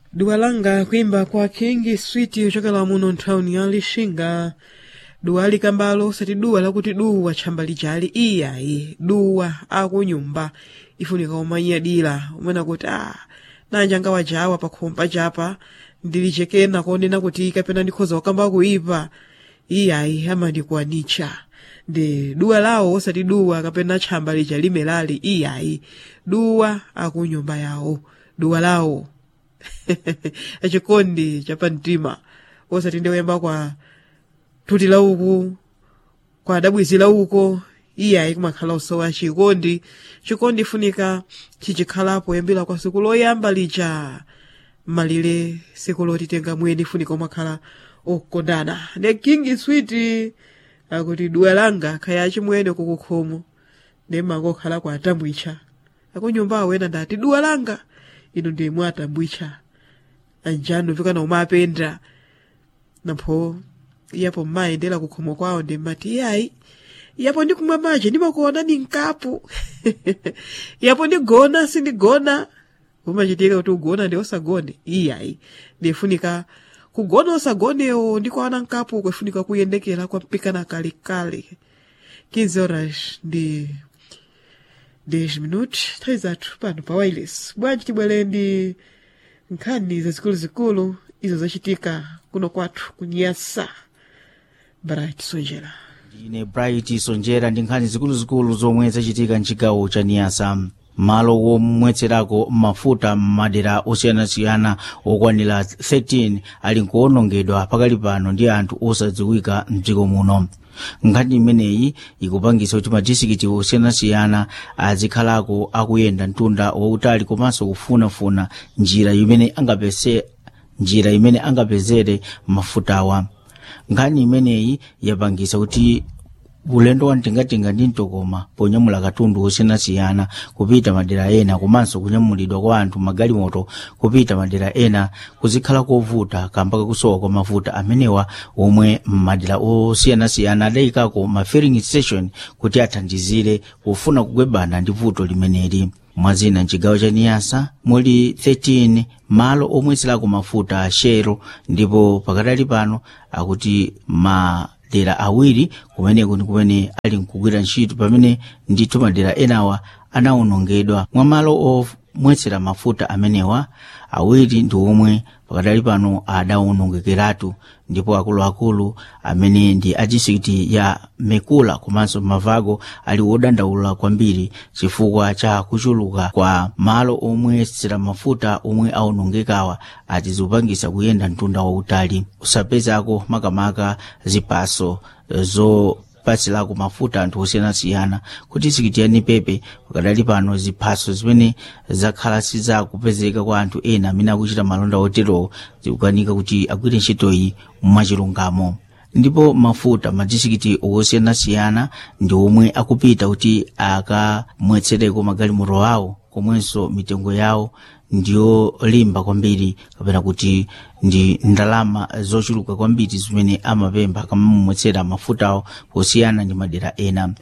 duwa langa kuimba kwa king sweet ochokera muno nthawuni ya lixinga duwa likambalo osati duwa lakuti duwa tchamba lijali iyayi duwa akunyumba ifunika umanyadira umene kuti ah nanja wajawa pakhompa chapa ndilichekena konena kuti kapena ndikhoza kukamba kuipa iyayi amandikuwanitcha ndi duwa lawo osati duwa kapena tchamba lija limelali iyayi duwa akunyumba yawo duwa lawo achikondi chapamtima osati ndiyemba kwa thuti lauku kwa dabwizi lauko iyayi kumakhala usowa chikondi chikondi funika chichikhalapo yambira kwa siku loyamba lija malire siku lotitenga mweni funika umakhala okondana ne king sweet akuti duwa langa khaya chimwene kukukhomo nemangokhala kwa atambwicha akunyumba awena ndati duwa langa inu ndi mwatambwicha anjanu vikana umapenda napho iyapo mmayendera kukhomo kwawo ndi mmati iyayi iyapo ndikumwa maji ndimakuona ni mkapu iyapo ndigona sindigona umachitika kuti ugona ndi osagone iyayi ndifunika kugona osagonewo ndikuana mkapu kwefunika kuyendekera kwa mpikana kalekale 15 horas ndi 10 minutos nthawi zathu pano pa wireless bwanji tibwere ndi nkhani zazikuluzikulu izo zachitika kuno kwathu kunyasa bright sonjera ine bright sonjera ndi nkhani zikuluzikulu zomwe zachitika mchigawo cha niyasa malo womwetserako mafuta m'madera osiyanasiyana okwanira 13 ali nkuwonongedwa pakali pano ndi anthu osadziwika mdziko muno nkhani imeneyi ikupangisa kuti madistrikiti osiyanasiyana azikhalako akuyenda mtunda wautali komanso kufunafuna njira imene angapese njira imene angapezere mafutawa nkhani imeneyi yapangisa kuti ulendo wa mtingatinga ndi mtokoma ponyamula katundu osiyanasiyana kupita madera ena komanso kunyamulidwa kwa anthu magalimoto kupita madera ena kuzikhala kovuta kamba kakusowa kwa mafuta amenewa omwe madera osiyanasiyana adayikako ma filling station kuti athandizire pofuna kugwebana ndi vuto limeneli mwazina mchigawo cha niyasa muli 13 malo omwetserako mafuta a shero ndipo pakatali pano akuti madera awiri kumeneko ndi kumene ali nkugwira ntchito pamene ndithu madera enawa anawonongedwa mwa malo omwetsera mafuta amenewa awiri ndi omwe pakatali pano adawonongekeratu ndipo akuluakulu amene ndi a distrikiti ya mekula komanso mavago ali wodandaula kwambiri chifukwa cha kuchuluka kwa malo omwetsera mafuta omwe awonongekawa ati zikupangisa kuyenda mtunda wautali usapezako makamaka zipaso zo pasilako mafuta anthu osiyanasiyana kuti sikitiyani pepe pakadali pano ziphaso zimene zakhala sizakupezeka kwa anthu ena amene akuchita malonda oterowo zikukanika kuti agwire ntchitoyi mwachilungamo ndipo mafuta madistrikiti osiyanasiyana ndi omwe akupita kuti akamwetsereko magalimoto awo komwenso mitengo yawo ndiyolimba kwambiri kapena kuti ndi ndalama zochuluka kwambiri zimene amapempha akamamumwetsera mafutawo posiyana ndi madera ena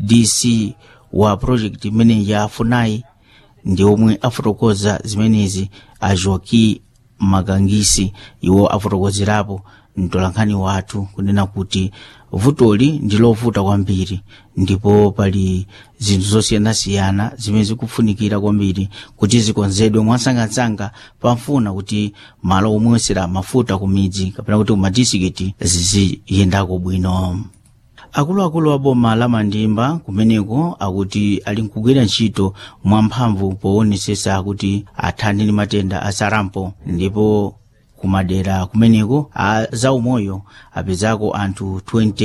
dc wa project imene ya funai ndi omwe afotokoza zimenezi a joaki makangisi iwo afotokozerapo mtolankhani wathu kunena kuti vutoli ndi lovuta kwambiri ndipo pali zinthu zosiyanasiyana zimene zikufunikira kwambiri kuti zikonzedwe mwansangasanga pamfuna kuti malo omwesera mafuta ku midzi kapena kuti kumadistrikiti ziziyendako bwino akuluakulu a boma la mandimba kumeneko akuti ali nkugwira ntchito mwamphamvu poonetsetsa kuti athane ndi matenda a sarampo ndipo kumadera kumeneko a zaumoyo apezako anthu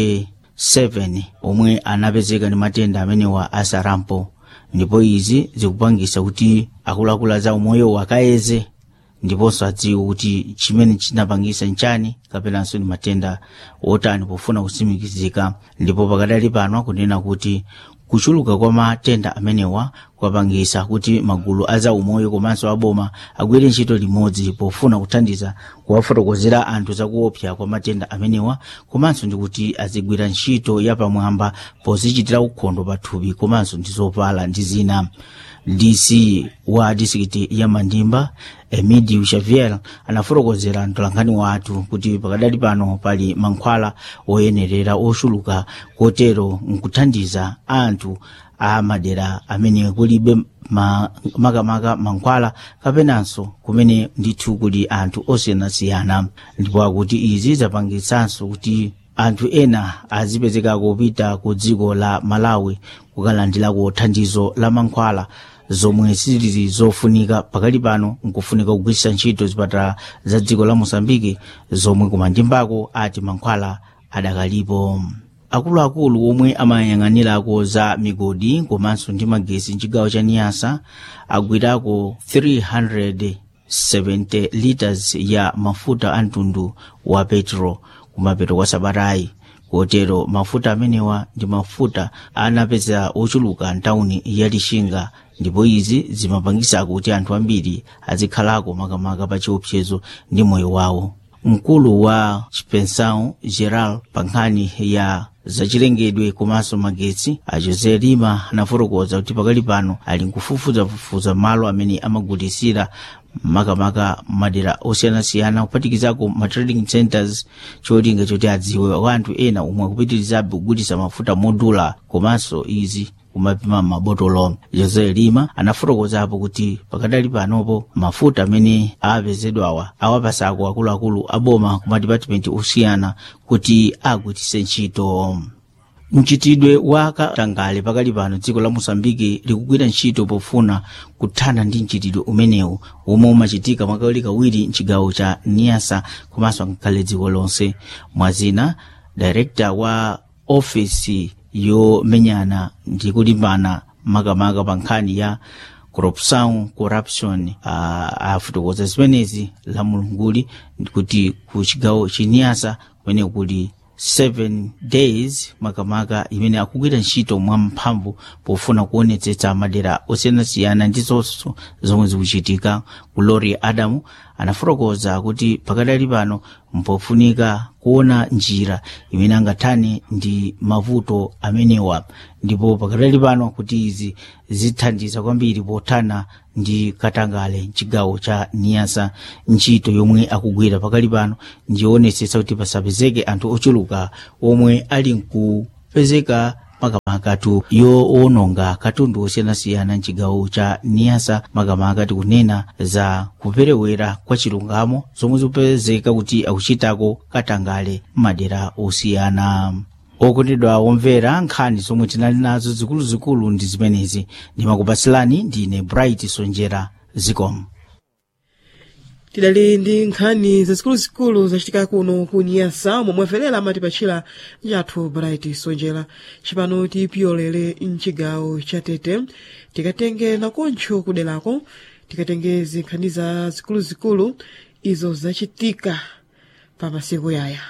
27 omwe anapezeka ndi matenda amenewa a sarampo ndipo izi zikupangisa kuti akuluakulu a zaumoyo akayeze ndiponso adziwe kuti chimene chinapangisa nchani kapenanso ndi matenda otani pofuna kutsimikizika ndipo pakadali pano akunena kuti kuchuluka kwa matenda amenewa kwapangisa kuti magulu azaumoyo komanso aboma agwire ntchito limodzi pofuna kuthandiza kuwafotokozera anthu zakuopsa kwa matenda amenewa komanso ndi kuti azigwira ntchito yapamwamba pozichitira ukhondo pathupi komanso ndi zopala ndi zina dc wa disikiti ya mandimba emidio xavier anafotokozera mtolankhani wathu kuti pakadali pano pali mankhwala oyenerera oxuluka kotero nkuthandiza anthu a madera amene kulibe ma- makamaka mankhwala kapenanso kumene ndithu kuli anthu osiyanasiyana ndipo akuti izi zapangitsanso kuti anthu ena azipezeka kupita ku dziko la malawi kukalandirako thandizo la mankhwala zomwe sizili zofunika pakali pano nkufunika kugwiritsa ntchito zipatala za dziko la mosambiki zomwe kumandimbako ati mankhwala adakalipo akuluakulu omwe amayang'anirako za migodi komanso ndi magesi mchigawo cha niyasa agwirako 370 liters ya mafuta a mtundu wa petro kumapeto kwa sabatayi kotero mafuta amenewa ndi mafuta anapeza ochuluka mtawuni ya lixinga ndipo izi zimapangisa kuti anthu ambiri azikhalako makamaka pa chiopsezo ndi moyo wawo mkulu wa chipensao geral pa nkhani ya zachilengedwe komanso magetsi a josé lima anafotokoza kuti pakali pano ali nkufufuzafufuza malo amene amagulisira makamaka madera osiyanasiyana kuphatikizako ma trading centers cholinga choti adziwe anthu ena omwe akupitirizabe kugulisa mafuta modula komanso izi kumapima mabotolo jose lima anafotokozapo kuti pakadali panopo mafuta amene apezedwawa awapasako akuluakulu aboma ku madipatimenti osiyana kuti agwiritse ntchito mchitidwe wa katangale pakali pano dziko la mosambiki likugwira ntchito pofuna kuthana ndi mchitidwe umenewu omwe umachitika mwakawirikawiri mchigawo cha niasa komanso ngakhale dziko lonse mwazina director wa ofisi yomenyana ndi kulimbana makamaka pa nkhani ya corruption corruption uh, afotokoza zimenezi la mulunguli kuti ku chigawo chiniyasa kumene kuli 7 days makamaka imene akugwira ntchito mwamphamvu pofuna kuonetsetsa madera osiyanasiyana ndi zonso zomwe zikuchitika glory adamu anafotokoza kuti pakadali pano mpofunika kuona njira imene angathane ndi mavuto amenewa ndipo pakadali pano kuti izi zithandiza kwambiri pothana ndi katangale mchigawo cha niyasa ntchito yomwe akugwira pakali pano ndionetsetsa kuti pasapezeke anthu ochuluka omwe ali nkupezeka makamakatu yoononga katundu osiyanasiyana mchigawo cha niyasa makamaka tikunena za kuperewera kwa chilungamo zomwe zikupezeka kuti akuchitako katangale madera osiyana okondedwa omvera nkhani zomwe tinali nazo zikuluzikulu ndi zimenezi ndimakupatsilani ndine bright sonjera zikomo tidali ndi nkhani zazikuluzikulu zachitika kuno ku niyasa momwe aferera amatipatchira njathu bright sonjera cipano tipyolere mchigawo cha tete tikatenge nakoncho kuderako tikatenge zinkhani za zikuluzikulu izo zachitika pa masiku yaya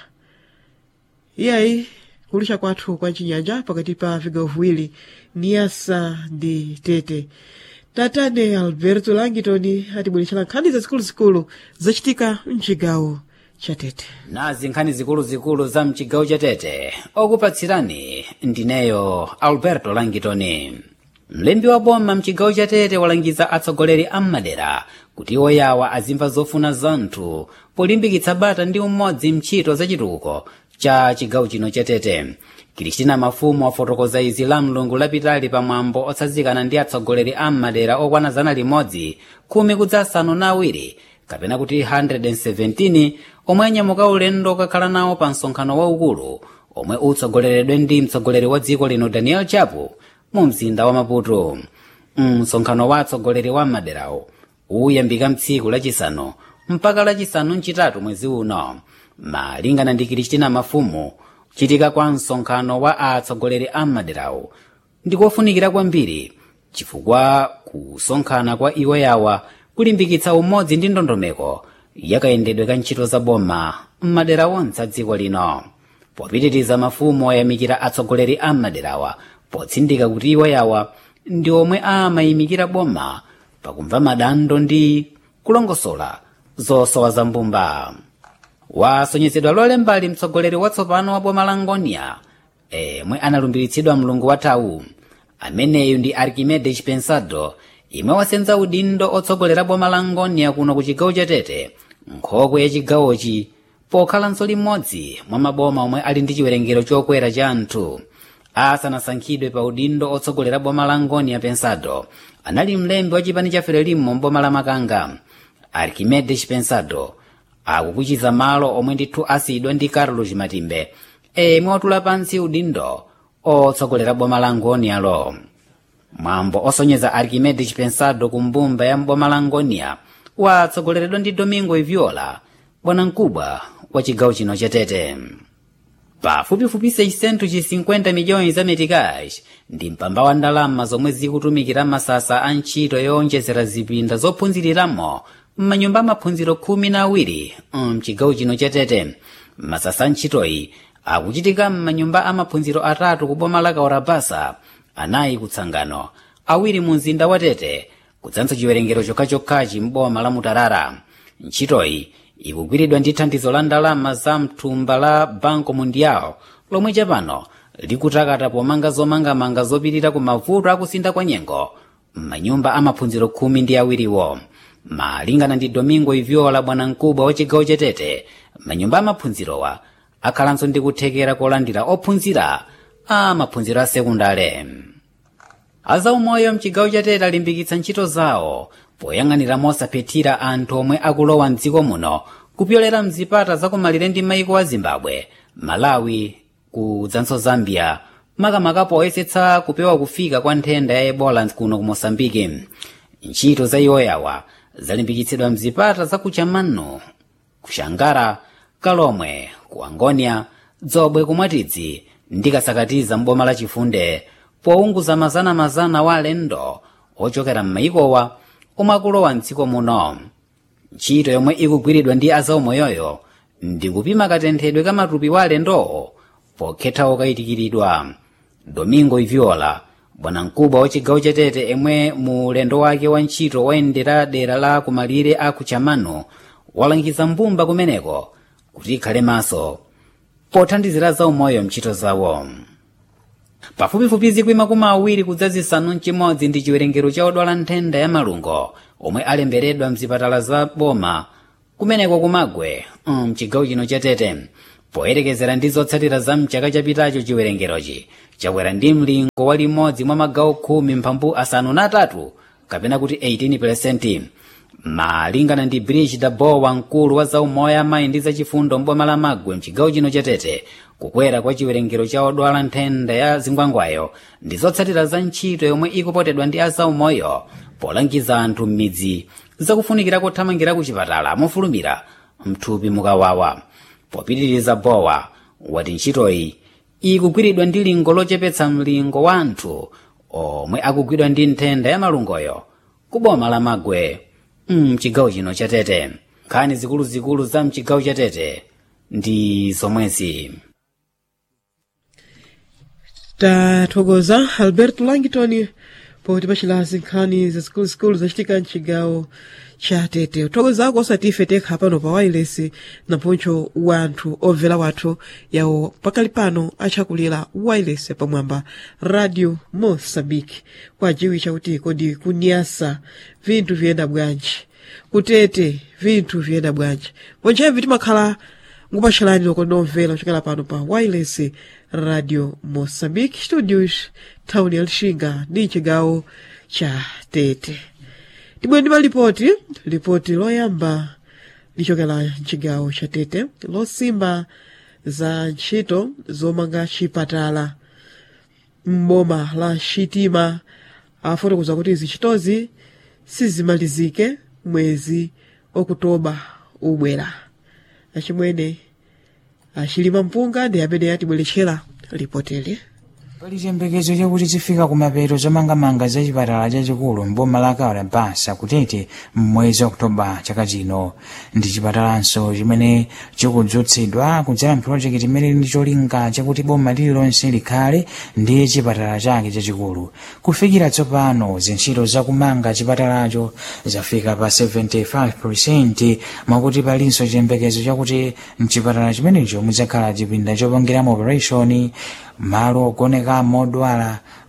iyayi kulisha kwathu kwa chinyanja pakati pa vigawo viwiri niyasa ndi tete tatane alberto langitoni atibweretsera nkhani zazikuluzikulu zachitika mchigawo cha tete nazi nkhani zikuluzikulu za mchigawo cha tete okupatsirani ndineyo alberto langitoni mlembi wa boma mchigawo cha tete walangiza atsogoleri a madera kuti oyawa azimva zofuna zanthu polimbikitsa bata ndi umodzi mchito zachitukuko cha chigawo chino cha tete kristina mafumu wafotokoza izi la mlungu lapitali pamwambo otsazikana ndi atsogoleri a madera okwana zana limodzi khumi kudzasanu na awiri kapena kuti 117 omwe anyamuka ulendo okakhala nawo pa msonkhano waukulu omwe utsogoleredwe ndi mtsogoleri wa dziko lino daniel chapo mu mzinda wa maputo msonkhano wa atsogoleri wa maderawo uyambika mtsiku lachisanu mpaka lachisanu mchitatu mwezi uno malingana ndi kristina mafumu chitika kwa msonkhano wa atsogoleri a maderawo ndikofunikira kwambiri chifukwa kusonkhana kwa iwo yawa kulimbikitsa umodzi ndi ndondomeko yakayendedwe ka ntchito za boma m'madera onse a dziko lino popitiriza mafumu oyamikira atsogoleri a maderawa potsindika kuti iwo yawa ndi omwe amayimikira boma pakumva madando ndi kulongosola zosowa za mbumba wasonyezedwa lolembali mtsogoleri watsopano wa boma la ngonia emwe analumbiritsidwa mlungu wathawu ameneyu ndi archimedes pensado imwe wasenza udindo otsogolera boma la ngonia kuno ku chigawo cha tete nkhokwe ya chigawochi pokhalanso limodzi mwa maboma omwe ali ndi chiwerengero chokwera cha anthu asanasankhidwe pa udindo otsogolera boma la ngonia pensado anali mlembi wa chipani cha frelimo mboma la makanga archimedes pensado akukuchiza malo omwe ndithu asiyidwa ndi carlos matimbe emwe watula pansi udindo otsogolera boma la ngonialo mwambo osonyeza archimedes pensado ku mbumba ya mboma la ngonia watsogoleredwa ndi domingo iviola bwanamkubwa wa chigawo chino cha tete pafupifupi 650 miliyoni za metikash ndi mpamba wa ndalama zomwe zikutumikira masasa a ntchito yowonjezera zipinda zophunziriramo m'manyumba amaphunziro khumi na awiri mchigawo chino cha tete masasa a ntchitoyi akuchitika m'manyumba amaphunziro atatu ku boma la kaorabasa anayi kutsangano awiri mu mzinda wa tete kudzanso chiwerengero chokhachokhachi m'boma la mutarara ntchitoyi ikugwiridwa ndi thandizo la ndalama za mthumba la banco mundial lomwe chapano likutakata pomanga zomangamanga zopirira ku mavuto akusintha kwa nyengo m'manyumba amaphunziro khumi ndi awiriwo malingana ndi domingo iviola bwanamkubwa wa chigawo cha tete manyumba amaphunzirowa akhalanso ndi kuthekera kolandira ophunzira a maphunziro a sekundale azaumoyo mchigawo cha tete alimbikitsa ntchito zawo poyang'anira mosaphethira anthu omwe akulowa mdziko muno kupyolera mzipata zakumalire ndi maiko a zimbabwe malawi kudzanso zambia makamaka poyesetsa kupewa kufika kwa nthenda ya ebola kuno ku mosambiki ntchito za iwoyawa zalimbikitsidwa mzipata za ku chamano ku shangara kalomwe ku angonia dzobwe kumwatidzi ndi kasakatiza mboma la chifunde pounguza mazana-mazana wa alendo ochokera m'maikowa omwe akulowa mdziko muno ntchito yomwe ikugwiridwa ndi azaumoyoyo ndi kupima katenthedwe ka matupi wa alendowo pokhetha okayitikiridwa domingo iviola bwanamkubwa wa chigawo cha tete emwe mu ulendo wake wa ntchito wayendera dera la kumalire a kuchamano walangiza mbumba kumeneko kuti ikhale maso pothandizira zaumoyo mntchito zawo pafupifupi zikwi makumi awiri kudza zisanu mchimodzi ndi chiwerengero cha odwala nthenda ya malungo omwe alemberedwa mzipatala za boma kumeneko kumagwe mchigawo chino cha tete poyerekezera ndi zotsatira za mchaka chapitacho chiwerengerochi chakwera ndi mlingo wa limodzi mwa magawo khumi mphambu asanu na atatu kapena kuti 18 malingana ndi brigida bowa mkulu wa zaumoyo amayi ndi zachifundo mboma la magwe mchigawo chino cha tete kukwera kwa chiwerengero cha odwala nthenda ya zingwangwayo ndi zotsatira za ntchito yomwe ikupotedwa ndi azaumoyo polangiza anthu m'midzi zakufunikira kuthamangira ku chipatala mofulumira mthupi mukawawa popitiriza bowa wati ntchitoyi ikugwiridwa ndi lingo lochepetsa mlingo wa anthu omwe akugwidwa ndi nthenda ya malungoyo ku boma la magwe mchigawo chino cha tete nkhani zikuluzikulu za mchigawo cha tete ndi zomwezi tathokoza alberto langton poti pachilazi nkhani zazikuluzikulu zachitika mchigawo cha tete uthokozako osati ife tekha pano pa wireless naponcho wanthu obvera wathu yawo pakali pano achakulira wireless pamwamba radio mosambiki kwajiwitcha kuti kodi kunyasa vinthu viyenda bwanji kutete vinthu viyenda bwanji ponchevi timakhala ngupatchalani loko nomvera kuchokera pano pa wireless radio mosambiki studios thawuni ya lixinga ndi chigawo cha tete tibwe ndi malipoti lipoti loyamba lichokera mchigawo cha tete losimba za ntchito zomanga chipatala m'boma la xitima afotokoza kuti izi ntchitozi sizimalizike mwezi okutoba ubwera achimwene achilima mpunga ndi amene atibweretchera lipoteli pali chiyembekezo chakuti zifika kumapeto zomangamanga za chipatala chachikulu mboma la kaorabasa kutete mmwezi okutoba chaka chino ndi chipatalanso chimene chikudzutsidwa kudzera mpulojekiti imene ndi cholinga chakuti boma lililonse likhale ndi chipatala chake chachikulu kufikira tsopano zintchito zakumanga chipatalacho zafika pa 75 mwakuti palinso chiyembekezo chakuti mchipatala chimenecho mudzakhala chipinda chopangiramo operation malo ogonekamo odwala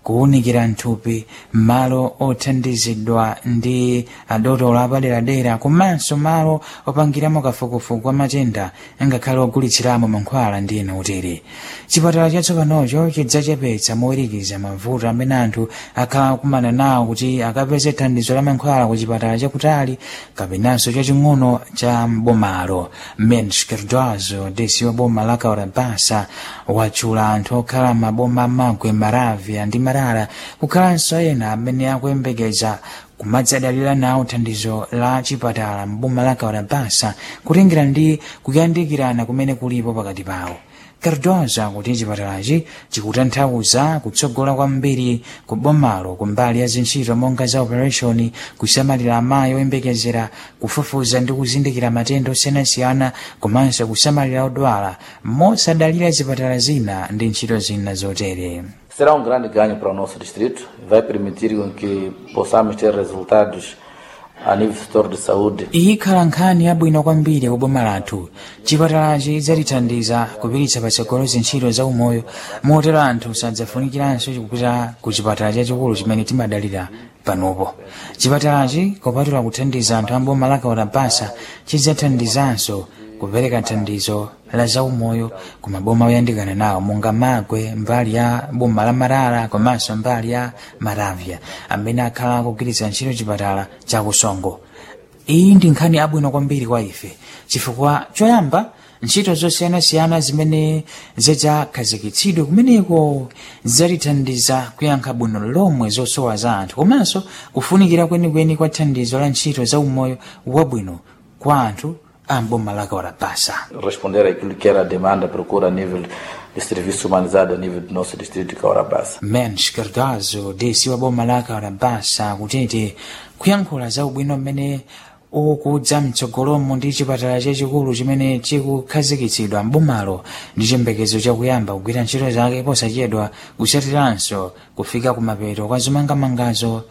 kuwunikira mthupi malo othandizidwa ndi adotolo apaderadera komanso malo opangiramo kafukufuku kwa matenda ngakhale ogulitsiramo mankhwala ndi ena utere chipatala chatsopanocho chidzachepetsa mowirikiza mavuto amene anthu akhala akumana nawo kuti akapeze thandizo la mankhwala ku chipatala chakutali kapenanso chaching'ono cha mbomalo mens kerdozo desi wa boma la kaurabasa watchula anthu okhala maboma magwe maravya ndi marara kukhalanso ena amene akuyembekeza kumadzadalira nawo thandizo la chipatala mboma la kaurabasa kutengera ndi kuyandikirana kumene kulipo pakati pawo cardoza kuti chipatalachi chikutanthauza kutsogola kwambiri ku bomalo kumbali ya zintchito monga za operation kusamalira amayi oyembekezera kufufuza ndi kuzindikira matenda osiyanasiyana komanso kusamalira odwala mosadalira zipatala zina ndi ntchito zina zotere Será um grande ganho para o nosso distrito, vai permitir com que possamos ter resultados a nível do setor de saúde ikhala nkhani yabwino kwambiri ku boma lathu chipatalachi chidzatithandiza kupititsa patsogolo zintchito za umoyo motero anthu sadzafunikiranso kupita ku chipatala chachikulu chimene timadalira panopo chipatalachi kopatula kuthandiza anthu amboma la kaurabasa chidzathandizanso kupereka thandizo la zaumoyo ku maboma oyandikana nawo monga magwe mbali ya boma la marara komanso mbali ya maravya amene akhala akugwiritsa ntchito chipatala cha kusongo iyi ndi nkhani abwino kwambiri kwa ife chifukwa choyamba ntchito zosiyanasiyana zimene zidzakhazikitsidwe kumeneko zidzatithandiza kuyankha bwino lomwe zosowa za anthu komanso kufunikira kwenikweni kwa thandizo la ntchito za umoyo wabwino kwa anthu amboma la kaurabasa responder àquilo que era a demanda, a procura a nível de serviço humanizado a nível do nosso distrito de Caurabassa. mens cardozo desi wa boma la kaurabasa kutete kuyankhula za ubwino mmene ukudza mtsogolomo ndi chipatala chachikulu chimene chikukhazikitsidwa mbomalo ndi chiyembekezo chakuyamba kugwira ntchito zake posachedwa kusatiranso kufika kumapeto kwa zomangamangazo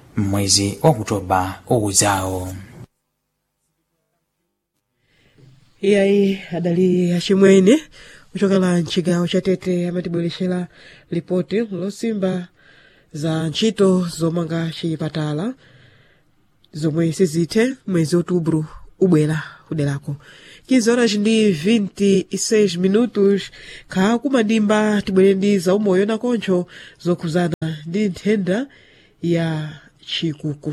mwezi wa okutoba ukudzawo iyayi adali achimwene kuchokera mchigawo cha tete amatibweretsera lipoti losimba za ntchito zomanga chipatala zomwe sizithe mwezi outubro ubwera kuderako 15 horas ndi 26 minutos kha kumadimba tibwere ndi zaumoyo nakoncho zokhuzana ndi nthenda ya chikuku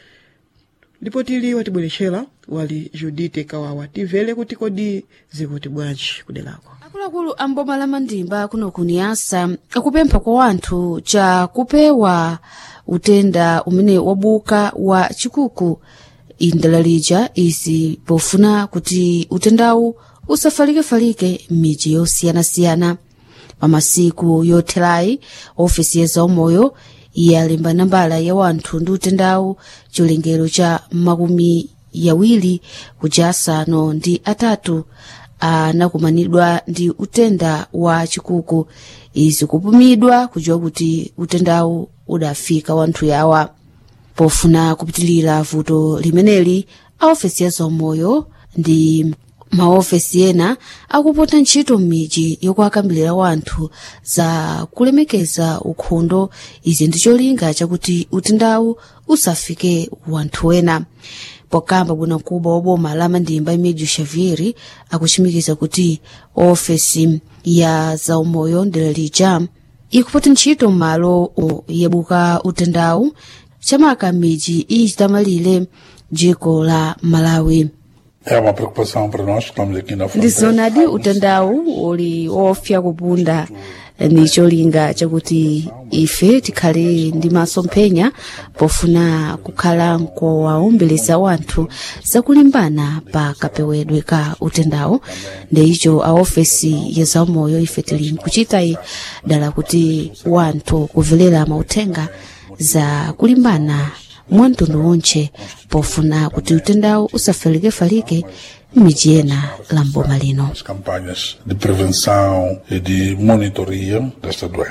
lipotili watibweretsera wali judite kawawa timvere kuti kodi zikuti bwanji kuderako akuluakulu amboma la mandimba kuno kuniyasa akupempha kwa wanthu cha kupewa utenda umene wabuka wa chikuku indala lija izi pofuna kuti utendawu usafalike-falike m'midzi yosiyanasiyana pamasiku yotherayi ofesi ya zaumoyo yalemba nambala ya wanthu ndi utendawu chilengero cha makumi yawiri kuja asanu ndi atatu anakumanidwa ndi utenda wa chikuku izi kupumidwa kudziwa kuti utendawu udafika wanthu yawa pofuna kupitilira vuto limeneli aofesi ya zaumoyo ndi maofesi ena akupota ntchito m'midzi yokuakambirira wanthu za kulemekeza ukhondo izi ndi cholinga chakuti utendawu usafike wanthu ena pokamba bwanamkubwa wa boma la mandimba emídio xavier akuchimikiza kuti ofesi ya zaumoyo ndela lija ikupota ntchito m'malo yabuka utendawu chamaka m'midzi ichitamalire dziko la malawi É uma preocupação para nós que estamos aqui na fronteira. ndizonadi utendawu uli wofya kupunda ndi cholinga chakuti ife tikhale ndi masomphenya pofuna kukhala nkowaombeleza wanthu zakulimbana pa kapewedwe ka utendawu ndi icho aofesi ya zaumoyo ife tili nkuchitayi dala kuti wanthu kuvelera mauthenga za kulimbana mwamtundu wonche pofuna kuti utendawu usafalike-falike m'midzi ena la mboma lino As campanhas de prevenção e de monitoria desta doença.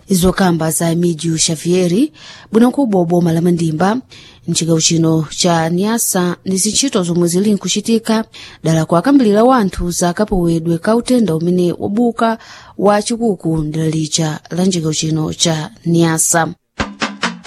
izokamba za emidio xavieri bwinokubwa boma la mandimba mcigawo chino cha niasa ndi zintchito zomwe zili nkuchitika dala kuakambirira wanthu za kapewedwe ka utenda umene wabuka wa chikuku ndi lalicha la mcigawo chino cha niasa